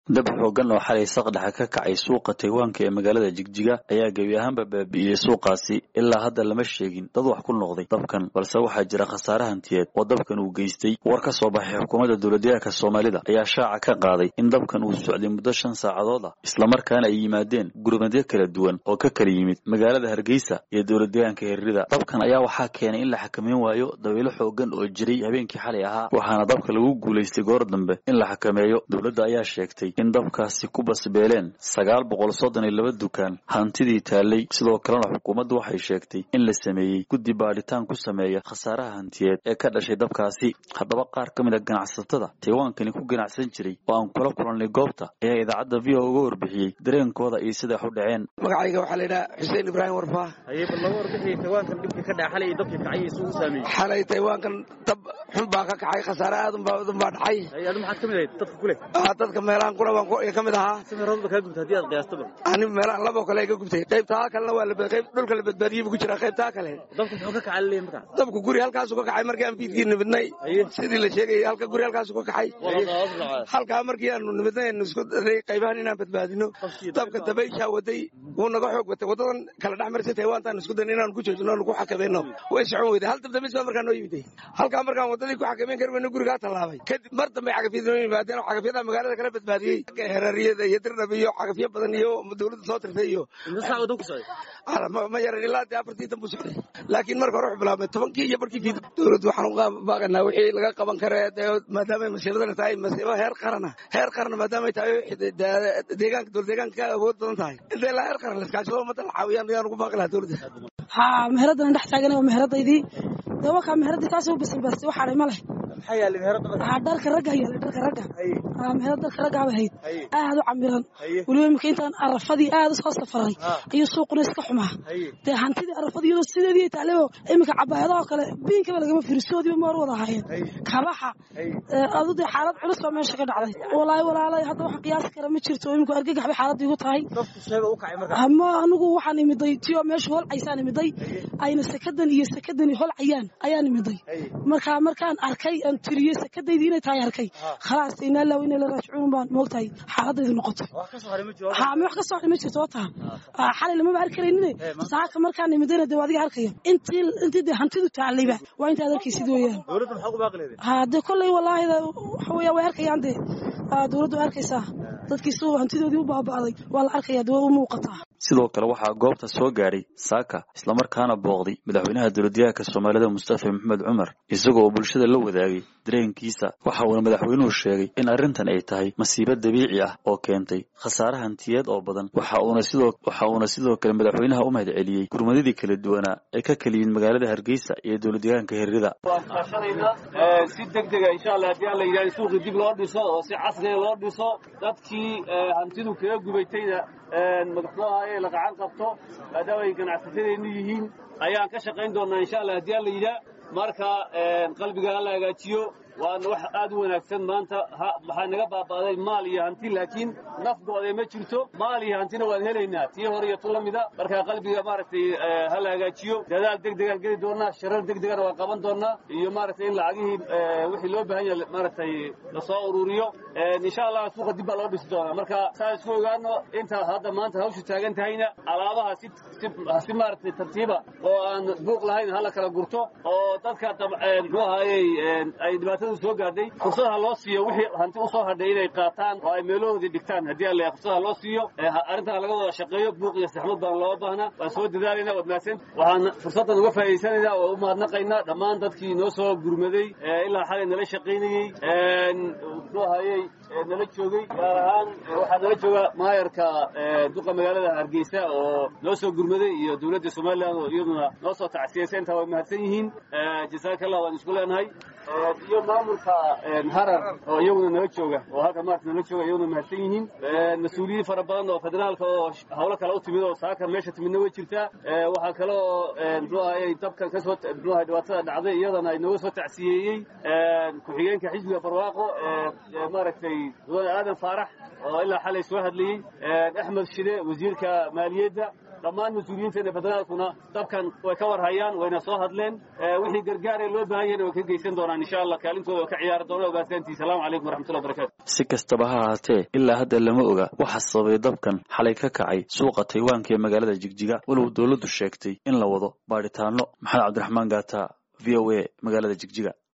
dab xoogan oo xalay saqdhexa ka kacay suuqa taywaanka ee magaalada jigjiga ayaa gebi ahaanba baabi'iyey suuqaasi ilaa hadda lama sheegin dad wax ku noqday dabkan balse waxaa jira khasaare hantiyeed oo dabkan uu geystay war ka soo baxay xukuumadda dowladyahanka soomaalida ayaa shaaca ka qaaday in dabkan uu socday muddo shan saacadood ah islamarkaana ay yimaadeen gurmadyo kala duwan oo ka kala yimid magaalada hargeysa iyo dowladyahanka hiririda dabkan ayaa waxaa keenay in la xakameyn waayo dabaylo xoogan oo jiray habeenkii xalay ahaa waxaana dabka lagu guulaystay goor dambe in la xakameeyo dowladda ayaa sheegtay in dabkaasi ku basbeeleen sagaal boqol soddon iyo laba dukaan hantidii taallay sidoo kalena xukuumaddu waxay sheegtay in la sameeyey guddi baadhitaan ku sameeya khasaaraha hantiyeed ee ka dhashay dabkaasi haddaba qaar ka mid a ganacsatada taywaankani ku ganacsan jiray oo aan kula kulannay goobta ayaa idaacadda v o uga warbixiyey dareenkooda iyo siday wax u dhaceen magacayga waxaa la yidhaha xuseen ibraahim warfaa xalay taywaankan dab xun baa ka kacay khasaare aad unbaa dhacay dadka meelahan kuna baan ka mid ahaa ani meelahan laboo kale ka gubtay qaybtaa kalena waa qayb dhulka la badbaadiyey buu ku jiraa qaybtaa kale dabku guri halkaasu ka kacay markii aan fiidkii nimidnay sidii la sheegayay halka guri halkaasu ka kacay halkaa markii aanu nimidnay aanu isku daray qaybahan inaan badbaadino dabka dabayshaa waday wuu naga xoog watay wadadan kala dhex marisay taywaantaan isku dayn inaanu ku joojino aanu ku xakamayno way socon weyday hal dabdamis baa markaa noo yimiday halkaa markaan wadadii ku xakamayn kari weyno gurigaa tallaabay kadib mar dambe cagafyada noo yimaadeen oo cagafyada magaalada kala badbaadiyey herariyada iyo dirdhab iyo cagafyo badan iyo dowladda soo tirtay iyo ma yaran ilaa dee afartii dan buu socday laakiin marka hore wuxuu bilaabmay tobankii iyo barkii fiid dowladdu waxaan uga baaqanaa wixii laga qaban kare maadaamay masiibadana tahay masiibo heer qarana heer qarana maadaamay tahay deegaanka dowlad deegaanka ka awood badan tahay intee ilaa heer qaran laskaashado ummadda la caawiyaan ayaan ugu baaqi lahaa dowladda haa meheradana dhex taagan waa meheradaydii dee wakaa meheradii taasuu basilbastay waxaadhay ma leh dharka ragga yaala dharka ragga meherad dharka raggaaba hayd aad u camiran weliba imika intaan arafadii aad usoo safaray ayuu suuquna iska xumaa dee hantidii arafadii iyadoo sideedii taalebo iminka cabaayadahoo kale biinkaba lagama firisoodiiba maar wada ahaayeen kabaxa adu dee xaalad culus baa meesha ka dhacday walaahi walaalay hadda waxaan qiyaasi kara ma jirto iminku argagax bay xaaladda igu tahay ama anigu waxaan imiday tiyoo meesha holcaysaan imiday ayna sakadan iyo sakadani holcayaan ayaan imiday marka markaan arkay aan tiriyey sakadaydii inay tahay arkay khalaas inaa laaw inay la raajicuun baan moogtahay xaaladaydu noqotay haa ma wax ka soo hadhay ma jirto oo taha xalay lamaba arki karaynine saaka markaan imidayna dee adiga arkaya intii intii dee hantidu taalayba waa intaad arkaysid weeyaan haa dee kolley wallaahi waxa weeya way arkayaan dee dowladdu arkaysaa dadkiisu hantidoodii u baaba'day waa la arkaya dee way u muuqataa sidoo kale waxaa goobta soo gaadhay saaka islamarkaana booqday madaxweynaha dowladyahanka soomaalida mustafa maxamed cumar isagoo oo bulshada la wadaagay dareenkiisa waxa uuna madaxweynuhu sheegay in arrintan ay tahay masiibo dabiici ah oo keentay khasaare hantiyeed oo badan waxa uuna sidoo waxa uuna sidoo kale madaxweynaha u mahad celiyey gurmadadii kala duwanaa ee ka kala yimid magaalada hargeysa iyo dowladyahanka hiririda si degdega insha allah haddii aan la yidhahdo suuqii dib loo dhiso oo si casriga loo dhiso dadkii hantidu kaga gubaytayna madaxuu ahaye la gacan qabto maadaama ay ganacsatadeennu yihiin ayaan ka shaqayn doonnaa insha allah haddii aan la yidhaah marka qalbiga hala hagaajiyo waana wax aad u wanaagsan maanta waxaa naga baaba'day maal iyo hanti laakiin nafgooda ma jirto maal iyo hantina waan helaynaa tii hore iyo tu la mida marka qalbiga maaragtay hala hagaajiyo dadaal degdegaan geli doonnaa shirar degdegana waan qaban doonnaa iyo maaragtay in lacagihii wixii loo baahan yahay maaragtay lasoo ururiyo insha allah suuqa dib baa loo dhisi doonaa marka saa isku ogaano inta hadda maanta hawshu taagan tahayna alaabaha si si maaragtay tartiiba oo aan buuq lahayn hala kala gurto oo dadka muxuu ahaayey ay dhibaatada soo gaadhay fursadaha loo siiyo wixii hanti u soo hadhay inay qaataan oo ay meelahoodii dhigtaan haddii alla fursadaha loo siiyo arrintan laga wada shaqeeyo buuq iyo saxmad baan loo baahnaa waan soo dadaalayna waad mahadsan waxaan fursaddan uga faa'idaysanaynaa oo u mahadnaqaynaa dhammaan dadkii noo soo gurmaday ilaa xalay nala shaqaynayey muxuu ahayey nala joogay gaar ahaan waxaa nala jooga maayarka duqa magaalada hargeysa oo noo soo gurmaday iyo dowladda somalilan oo iyaduna noo soo tacsiyaysa intaa way mahadsan yihiin jasaaka allah waan isku leenahay iyo maamulka harar oo iyaguna nala jooga oo halka maarta nala jooga iyaguna mahadsan yihiin mas-uuliyiin fara badan oo federaalka oo hawlo kale u timid oo saaka meesha timidna way jirtaa waxaa kale oo muxuu ahayey dabkan kasoo muxuu ahay dhibaatada dhacday iyadana ay nooga soo tacsiyeeyey ku-xigeenka xisbiga barwaaqo maaragtay mudane aadan faarax oo ilaa xalay soo hadlayey axmed shide wasiirka maaliyadda dhammaan mas-uuliyiinteena federaalkuna dabkan way ka war hayaan wayna soo hadleen wixii gargaaree loo baahan yahayna way ka geysan doonaan insha allah kaalintooda way ka ciyaari doonaan ogaataantii salaamu calaykum waraxmatullahi barakatu si kastaba ha ahaatee ilaa hadda lama oga waxa sababay dabkan xalay ka kacay suuqa taywaanka ee magaalada jigjiga walow dowladdu sheegtay in la wado baadhitaano maxamed cabdiraxmaan gaata v o a magaalada jigjiga